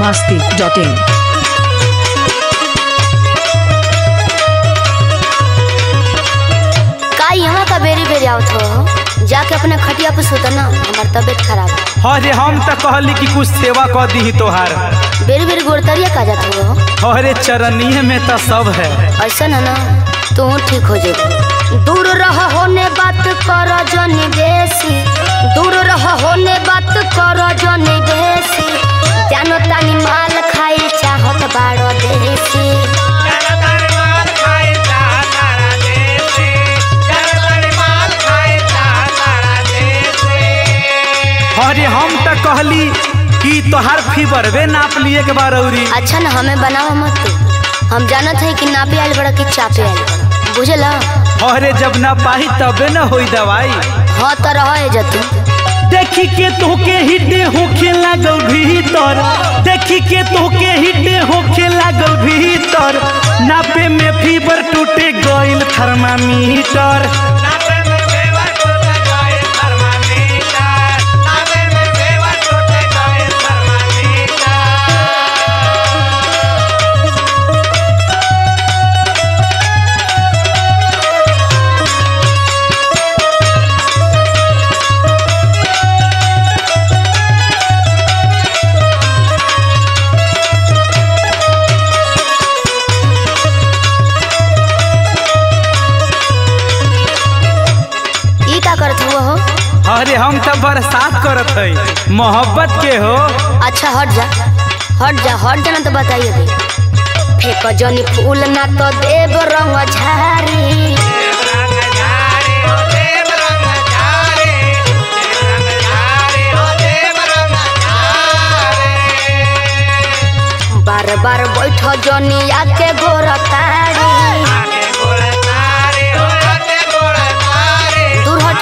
masti.in. का यहाँ का बेरी बेरी आवत हो जाके अपने खटिया पे सुत ना हमार तबीयत खराब है अरे हम त कहली कि कुछ सेवा क दी तोहार बेरी बेरी गोड़तरिया का जात हो अरे चरनीय में त सब है ऐसा है ना तू ठीक हो जाए दूर रह होने बात कर जनी बेसी दूर रह होने बात कर जनी बेसी जानो तानी माल खाई चाहत बाड़ो देसी अरे हम त कहली कि तोहार फीवर वे नाप लिए के बार औरी अच्छा ना हमें बनावा मत तू हम जानत है कि नापे आइल बड़ा कि चापे आइल बड़ा बुझला अरे जब ना पाही तबे न होई दवाई हाँ तो रह जतू देखी के तोके हिटे होखे लागल भीतर देखी के तोके हिटे होखे लागल भीतर नापे में फीवर टूटे गइल थर्मामीटर ई का करत हुआ हो अरे हम त बरसात करत है मोहब्बत के हो अच्छा हट जा हट जा हट जा ना तो बताइए दे फेंक जनी फूल ना तो देव रंग झारी बार बार बैठ जनी आके गोर तारी दूर हट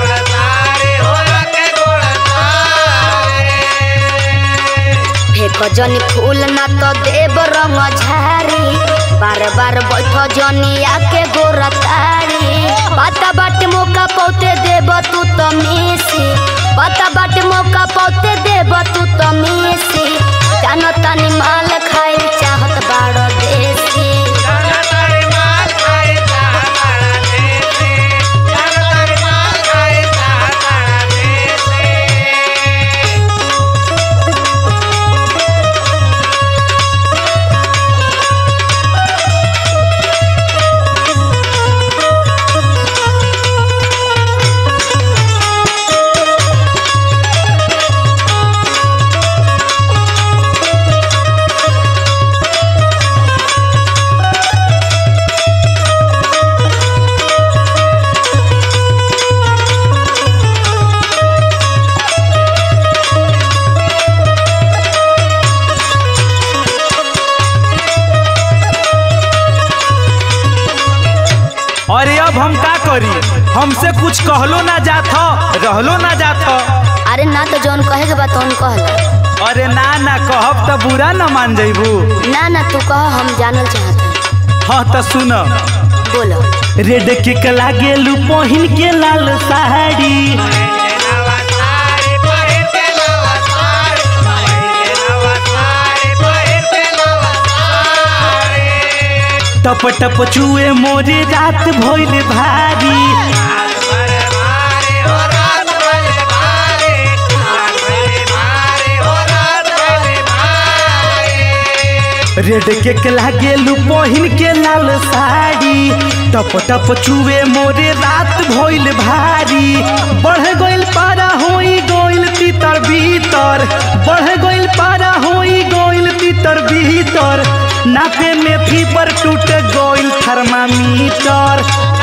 फेंक जनी फूल ना तो देव रंग झारी बार बार बैठ जनी आके गोर तारी पता बाट मौका पौते देव तू तो मिसी पता बाट मौका पौते देव तू तो मिसी जानो तानी माल खाई चाहत बाड़ देसी अरे अब हम का करी हमसे कुछ कहलो ना जात ह, रहलो ना जात ह। अरे ना तो जौन कहे के बात तौन कहला अरे ना ना कहब त बुरा न मान जइबू ना ना तू कह हम जानल चाहत हाँ त सुन बोलो रेड के लागे लू पहिन के लाल साड़ी टप टप चुए मोरे रात भइल भारी रेड के लागे लू पहिन के लाल साड़ी टप टप चुए मोरे रात भइल भारी बढ़ गइल पारा होई गइल तीतर भीतर बढ़ गइल पारा होई गइल तीतर भीतर नापे में फीवर टूट गइल थर्मामीटर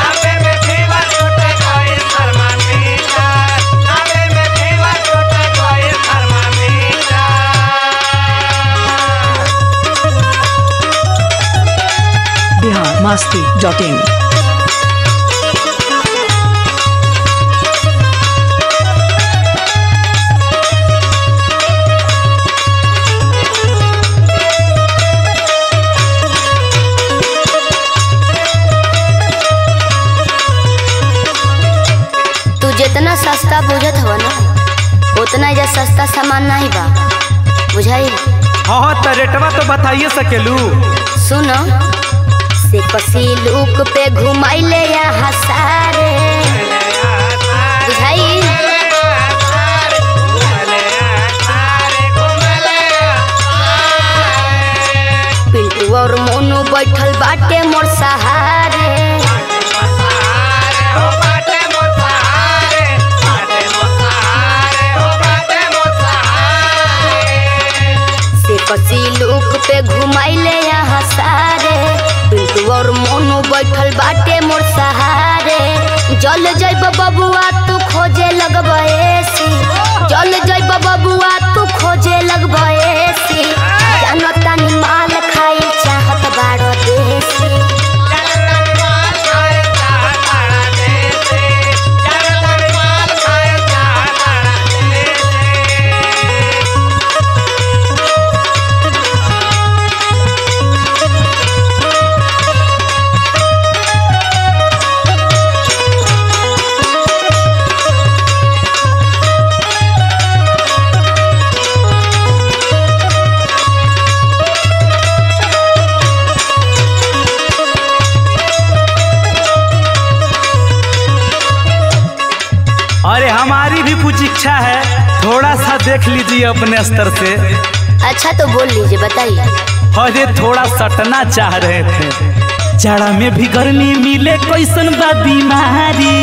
Bihar masti.in. सस्ता बुझत हव ना उतना एजा सस्ता सामान नहीं बा बुझाई हाँ तो रेटवा तो बताइए सकेलू सुनो से कसी लुक पे घुमाइले यहाँ सारे बुझाई पिंटू और मोनू बैठल बाटे मोर सहारे से कसी लुक पे घुमाइले यहाँ सारे पिंटू और मोनू बैठल बाटे मोर सहारे जल जैब बबुआ तू खोजे लगबेसी जल जैब बबुआ तू खोजे लगबेसी जानो तानी माल खाई चाहत बाड़ो देसी अरे हमारी भी कुछ इच्छा है थोड़ा सा देख लीजिए अपने स्तर से अच्छा तो बोल लीजिए बताइए अरे थोड़ा सटना चाह रहे थे जाड़ा में भी गर्मी मिले कैसन बा बीमारी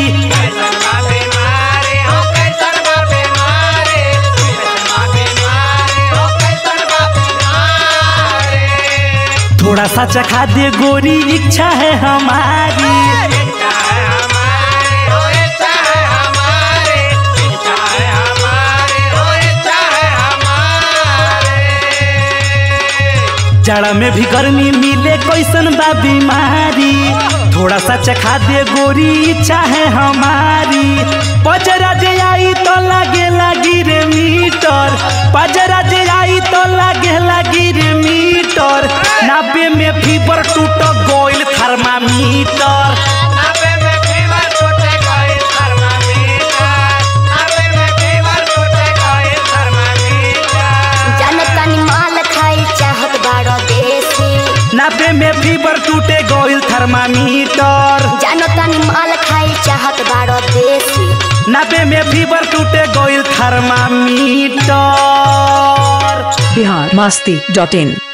थोड़ा सा चखा दे गोरी इच्छा है हमारी जाड़ा में भी गर्मी मिले कैसन बा बीमारी थोड़ा सा चखा दे गोरी इच्छा है हमारी पजरा जे आई तो लागे लगी रे मीटर पजरा जे आई तो लागे लगी रे मीटर नाबे में फीवर टूट गोइल थर्मामीटर जानो तानी माल खाई चाहत बाड़ो देसी नाबे में फीवर टूटे गोइल थर्मामीटर जानो तानी माल खाई चाहत बाड़ो देसी नाबे में फीवर टूटे गोइल थर्मामीटर बिहार मस्ती डॉट इन